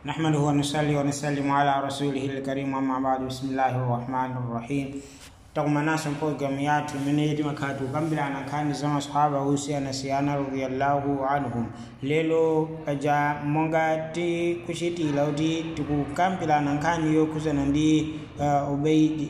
نحمده ونصلي ونسلم على رسوله الكريم أما بعد بسم الله الرحمن الرحيم takumanaso programu yathu imene iti makhatu kukambirana nkhani za masahaba osiyanasiyana radiyallahu anhum lero paja monga tikuchitira kuti tikukambirana nkhani yokhuzana ndi uh, ubeidi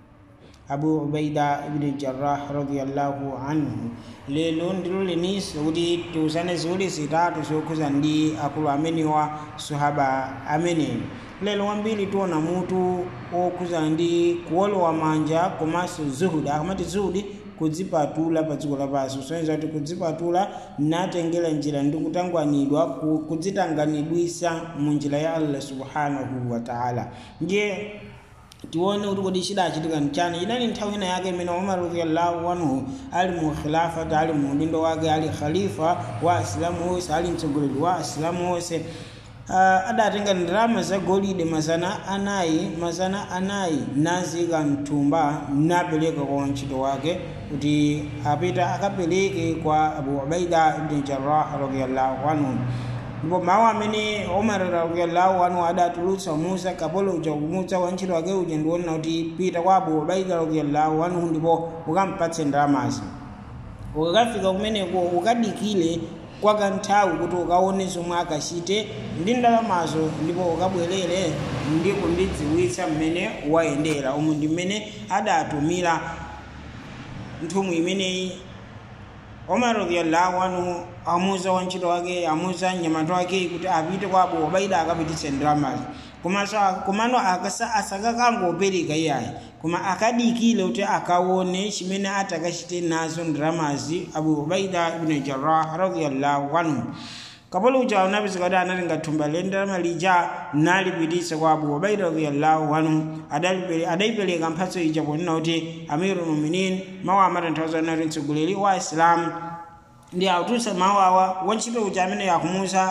abu ubaida ibn jarrah radiyallahu anhu lero ndilo leniso kuti tiuzane ziwiri zitatu zokhuza ndi akulu amenewa sahaba ameneyo lero wambiri tiona mutu wokhuzana ndi kuolowa manja komanso zuhudi akamati zuhudi kudzipatula pa dziko lapansi kusonyeza kuti kudzipatula natengera njira ndi kutangwanidwa kudzitanganidwisa mu njira ya allah subhanahu wa taala ndiye tione kuti kodi chidachitika nchani idali nthawi ina yake imene umar radiyallahu anhu ali mu khilafati ali mu udindo wake ali khalifa wa asilamu onse ali mtsogoleri wa asilamu onse uh, adatenga ndalama za golide mazana anayi mazana anayi nazika mthumba napereka kwa wantchito wake kuti apita akapereke kwa abu ubaida ibn jarrah radiyallahu anhu ndipo mawu amene umar radiyallahu anhu adatulutsa musa kapolo uja kumutsa wantchito wake uja ndiwonena kuti pita kwa abu ubaida radiyallahu anhu ndipo ukampatse ndalamazi ukakafika kumeneko ukadikile kwa kanthawi kuti ukaone zomwe akachite ndi ndalamazo ndipo ukabwerere ndi kundidziwitsa mmene wayendera umu ndi mmene adatumira nthumwi imeneyi omar radiyallahu anhu amuza wantchito wake amuza mnyamata wake kuti apite kwa abu ubaida akapititse ndalamazo komanso komano asakakangopereka iyayi koma akadikile kuti akaone chimene atakachite nazo ndalamazi abu ubaida ibn jarrah radiyallahu anhu kapolo uja unapeza kuti analinga thumba le ndalama lija nalipititsa kwa abu ubaida radiyallahu anhu adayipereka mphatso ija ponena kuti amiru muminin mawu amatanthauza nati mtsogoleri wa isilamu ndi autulutsa mawu awa wantchito uja amene akumusa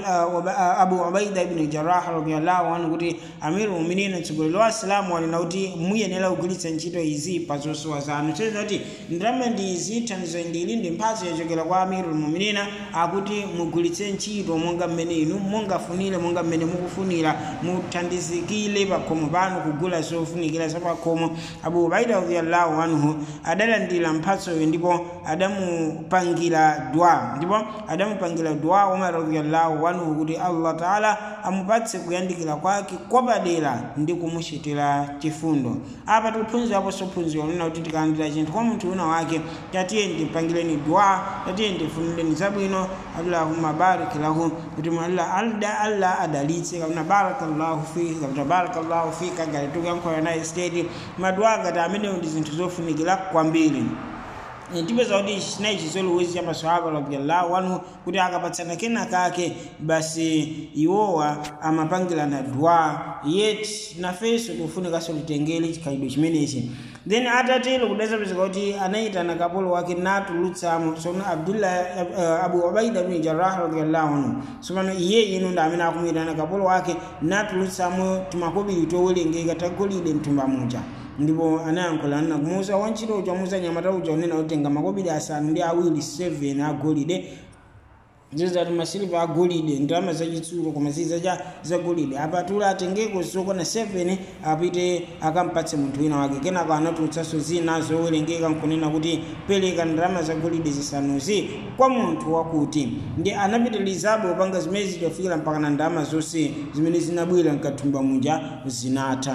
abu ubaida ibn jarrah radiyallahu anhu kuti amiru muminin mtsogoleri wa asilamu wanena kuti muyenera kugwiritsa ntchito izi pa zosowa zanu soiza kuti ndalama ndi izi thandizo ndili ndi mphatso yachokera kwa amiru muminina akuti mugwiritse ntchito monga mmene inu mungafunire monga mmene mukufunira muthandizikire pakhomo panu kugula zofunikira zapakhomo abu ubaida radiyallahu anhu adalandira mphatsoyo ndipo adamupangira dua ndipo adamupangira dua umar radiyallahu anhu kuti allah taala amupatse kuyandikira kwake kwapadera ndi kumuchitira chifundo apa tikuphunziraponso phunziro lina kuti tikalandira chinthu kwa munthu una wake tatiye ndipangireni dua tatiye ndifunireni zabwino allahumma barik lahu kuti allah alda allah adalitse kapena barakallahu fika kapena barakallahu fika ngati tikuyankhula naye state madua ngati amenewo ndi zinthu zofunikira kwambiri tipeza kuti chinayi chizolowezi cha maswahaba radiyallahu anhu kuti akapatsana kena kake basi iwowa amapangirana dua yet nafenso tikufunikaso titengere chikhalidwe chimenechi then atatero kudazapezeka kuti anayitana kapolo wake natulutsamo sono abdullah uh, abu ubaida bin jarrah radiyallahu anhu somano iye ino ndi amene akumuyitana kapolo wake natulutsamo timakobiri towerengeka tagolide mthumba muja ndipo anayankhula nna kumuuza wantchito uja muza nyamata uja unena kutenga makobiri asanu ndi awiri 7 agolide zizati masiliva agolide ndalama zachitsulo koma ziza cha zagolide apatula atengeko zokwana 7 apite akampatse munthu wina wake kenako anatulutsanso zina zowerengeka nkunena kuti pereka ndalama zagolide zisanuzi kwa munthu wakuti ndi anapitilizabe upanga zimene zichafikira mpaka na ndalama zonse zimene zinabwera mkathumba muja zinatha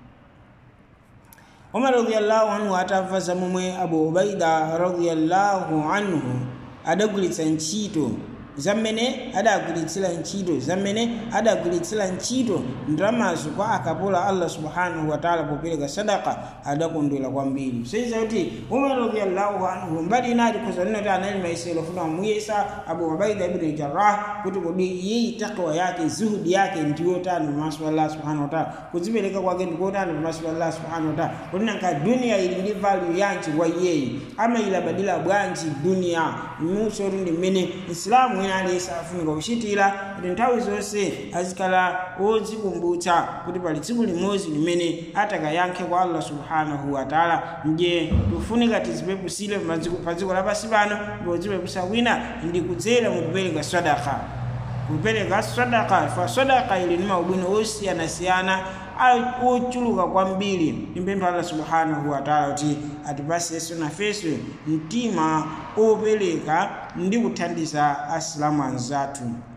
umar radiyallahu anhu atamva za momwe abu ubaida radiyallahu anhu adagwiritsa ntchito zamene adagwiritsira ntchito zamene adagwiritsira ntchito ndalamazo kwa akapola allah subhanahu wataala popereka sadaka adakondwera kwambiri soiza kuti umar radiyallahu anhu mbali inali kuzanena kuti anali maisero funa muyesa abu ubaida ibn jarrah kuti kodi iyeyi takwa yake zuhudi yake ndiyotani pamaso pa allah subhanahu wataala kudzipereka kwake ndikotani pamaso pa allah subhanahu wataala kuti nanka duniya ili ndi value yanji kwa iyeyi amayilabadira bwanji duniya musoti ndi mmene islamu wina aliyense afunika kuchitira kuti nthawi zonse azikhala odzikumbutsa kuti pali tsiku limodzi limene atakayankhe kwa allah subhanahu wataala ndiye tikufunika tizipepusire pa dziko lapansi pano ndipo zipeputsa kwina ndi kudzera mu kupereka sadaka kupereka sadaka fa sadaka ili ni maubwino osiyanasiyana ochuluka kwambiri timpempha allah subhanahu wataala kuti atipasenso nafenso mtima opereka ndi kuthandiza asilamu anzathu